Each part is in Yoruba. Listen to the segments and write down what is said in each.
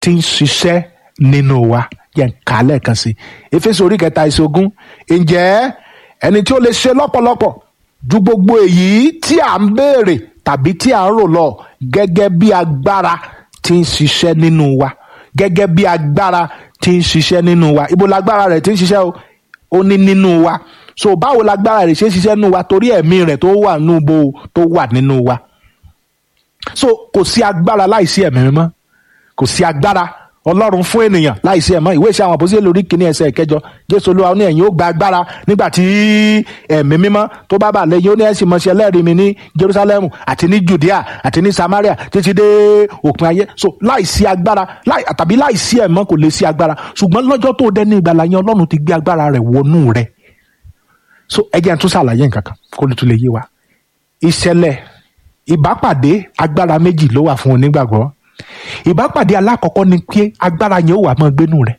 tí ń ṣiṣẹ́ nínú wa yẹn ká lẹ́ẹ̀kan sí Éfésù orí kẹta ìṣogún ǹjẹ́ ẹni tí ó lè ṣe lọ́pọ̀lọpọ̀ ju gbogbo èyí tí à ń béèrè tàbí tí à ń rò lọ gẹ́gẹ́ bí agbára tí ń ṣiṣẹ́ nínú wa gẹ́gẹ́ bí agbára tí ń ṣiṣẹ́ nínú wa ibo lágbára rẹ̀ tí ń ṣiṣẹ́ o ó ní nínú wa so báwo lágbára rẹ̀ ṣe ń ṣiṣẹ́ nínú wa torí ẹ̀mí rẹ̀ tó wà nínú bo tó wà nínú wa so kò sí agbára láìsí ẹ̀mí mímọ́ kò sí agbára ọlọ́run fún ènìyàn láìsí ẹ̀mọ́ ìwé ìṣe àwọn àpòsílẹ̀ lórí kìíní ẹsẹ̀ ìkẹjọ jésù olúwa ní ẹ̀yin ó gba agbára nígbà tí ẹ̀mí mímọ́ tó bá bà lẹ́yìn ó ní ẹ̀sìn mọ̀ṣẹ́ ẹlẹ́rìí mi ní jerusalem àti ní judea àti ní samaria títí dé òpin ayé so láìsí agbára láì tàbí láìsí ẹ̀mọ́ kò lè sí agbára ṣùgbọ́n lọ́jọ́ tó dé ní ìgbàlà yẹn ọlọ́run ti gbé agbára rẹ̀ wọnú rẹ̀ so ẹ jẹ́ n tún ṣàlàyé nǹkan kan kó lè tún lè yé wa ìṣẹ̀lẹ̀ ìbápàdé agbára méjì ló wà fún onígbàgbọ́ ìbápàdé alákọ̀ọ́kọ́ ni pé agbára yẹn ó wà máa gbénú rẹ̀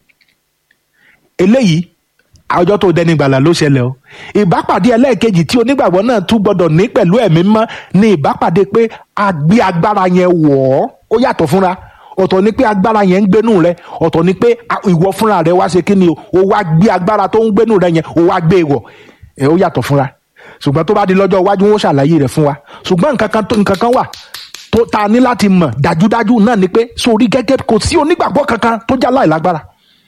eléyìí ọjọ́ tó dẹni gbàlà ló ṣẹlẹ̀ o ìbápàdé ẹlẹ́ẹ̀kejì tí onígbàgbọ́ náà tún gbọ́dọ̀ ní pẹ̀lú ẹ̀mí mọ́ ni ìbápàdé pé a gbé agbára yẹn wọ̀ ọ́ ó yàtọ̀ fúnra ọ̀tọ̀ ni pé agbára yẹn ń gbénú rẹ ọ̀tọ̀ ni pé ìwọ fúnra rẹ wá ṣe kí ni o ó wá gbé agbára tó ń gbénú rẹ yẹn ó wá gbé e wọ̀ ẹ̀ ó yàtọ̀ fúnra ṣùgbọ́n tó bá di lọ́jọ́ iwájú wọn ṣàlàyé rẹ̀ fún wa ṣùgbọ́n nǹkan kan nǹkan kan wà tó ta ní láti mọ̀ dájúdájú náà ni pé sórí gẹ́gẹ́ kò sí onígbàgbọ́ kankan tó já láì lágbára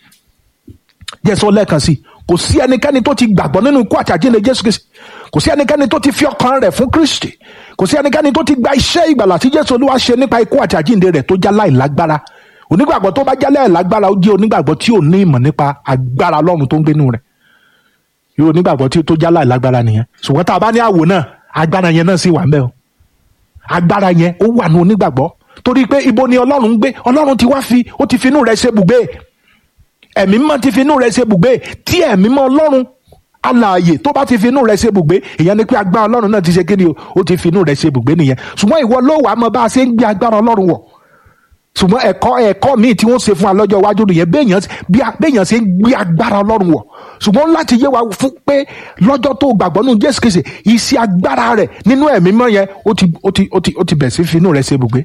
jẹ́ sọ lẹ́ẹ̀kan sí kò sí ẹnikẹ́ni tó ti gbàgbọ́ nínú ikú àti àjíǹde Jésù Kristi kò sí ẹnikẹ́ni tó ti fi ọkàn rẹ̀ fún Kristi kò sí ẹnikẹ́ni tó ti gba iṣẹ́ ìgbàlà tí Jésù Olúwa ṣe nípa ikú àti àjíǹde rẹ̀ tó já láì lágbára onígbàgbọ́ tó bá já láì lágbára ó jẹ́ onígbàgbọ́ tí ò ní ìmọ̀ nípa agbára Ọlọ́run tó ń gbénu rẹ̀ yóò onígbàgbọ́ tí tó já láì lágbára nìyẹn ṣùgbọ́n tá a bá ní àwò náà agbára yẹn náà sì wà ń bẹ o agbára yẹn ó wà ní onígbàgbọ́ torí pé ibo ni ọlọ́run ń gbé ọlọ́run ti wá fi ó ti finú rẹ̀ ṣe bùgbé ẹ̀mí mọ́ ti finú rẹ̀ ṣe bùgbé tí ẹ̀mí mọ́ ọlọ́run alààyè tó bá ti finú rẹ̀ ṣe bùgbé ìyẹn ni pé agbára ọlọ́run náà ti ṣe kíni o ó ti finú rẹ̀ ṣe bùgbé nìyẹn ṣùgbọ́n ìwọ ló wàá mọ bá a ṣe ń gbé agbára ọlọ́run wọ̀ ṣùgbọ́n ẹ̀kọ́ ẹ̀kọ́ míì tí wọ́n ṣe fún wa lọ́jọ́ iwájú nìyẹn béèyàn ṣe ń gbé agbára ọlọ́run wọ̀ ṣùgbọ́n láti yé wa fún pé lọ́jọ́ tó gbàgbọ́ nínú Jésù Kristi iṣẹ́ agbára rẹ̀ nínú ẹ̀mí mọ́ yẹn ó ti ó ti ó ti ó ti bẹ̀ sí finú rẹ̀ ṣe ibùgbé.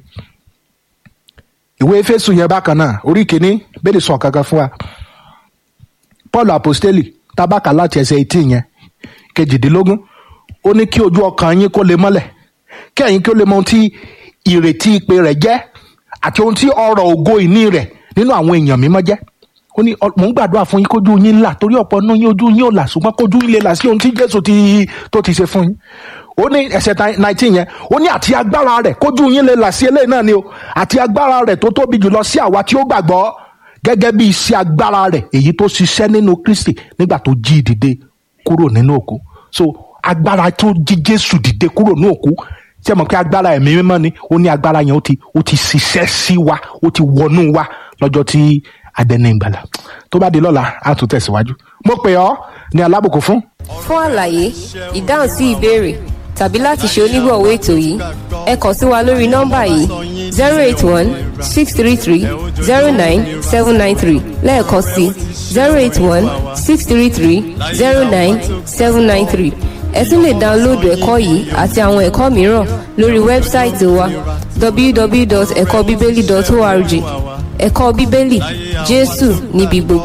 ìwé Éfésù yẹn bákan náà orí kìíní bẹ́ẹ̀ sọ kankan fún wa Paul apostoli tabaka láti ẹsẹ̀ etí yẹn kejìdínlógún ó ní kí ojú ọkàn yín kó lè mọ́lẹ̀ kí ẹ̀yin kí ó lè mọ ohun tí ìrètí ìpè rẹ̀ jẹ́ àti ohun tí ọrọ̀ ògo ìní rẹ̀ nínú àwọn èèyàn mímọ́ jẹ́ ó ní mò ń gbàdúrà fún yín kójú yín là torí ọ̀pọ̀ nínú yín ojú yín ò là ṣùgbọ́n kójú yín lè là sí ohun tí Jésù ti tó ti ṣe fún yín ó ní ẹsẹ̀ nineteen yẹn ó ní àti agbára rẹ̀ kójú yín lè là sí eléyìí náà ni o àti agbára rẹ̀ tó tóbi jùlọ sí àwa tí ó gbàgbọ́ gẹ́gẹ́ bí iṣẹ́ agbára rẹ̀ èyí tó ṣiṣẹ́ nínú Kristi nígbà tó jí dìde kúrò nínú òkú so agbára tó jí Jésù dìde kúrò nínú òkú ṣé mọ̀ pé agbára ẹ̀mí mímọ́ ni ó ní agbára yẹn ó ti ó ti ṣiṣẹ́ sí wa ó ti wọnú wa lọ́jọ́ tí adẹ́ni ìgbàlà tó bá di lọ́la á tún tẹ̀síwájú mo pè ọ́ ní alábòkú fún. fún àlàyé ìdáhùn sí ìbéèrè tàbí láti ṣe onígbọ̀wọ́ ètò yìí ẹ kàn sí wa lórí nọ́mbà yìí zero eight one six three three zero nine seven nine three lẹ́ẹ̀kan sí zero eight one six three three zero nine seven nine three ẹ tún lè dáńlóòdù ẹ̀kọ́ yìí àti àwọn ẹ̀kọ́ mìíràn lórí wẹ́bsáìtì wa www.ẹ̀kọ́bíbélì.org ẹ̀kọ́ bíbélì jésù níbi gbogbo.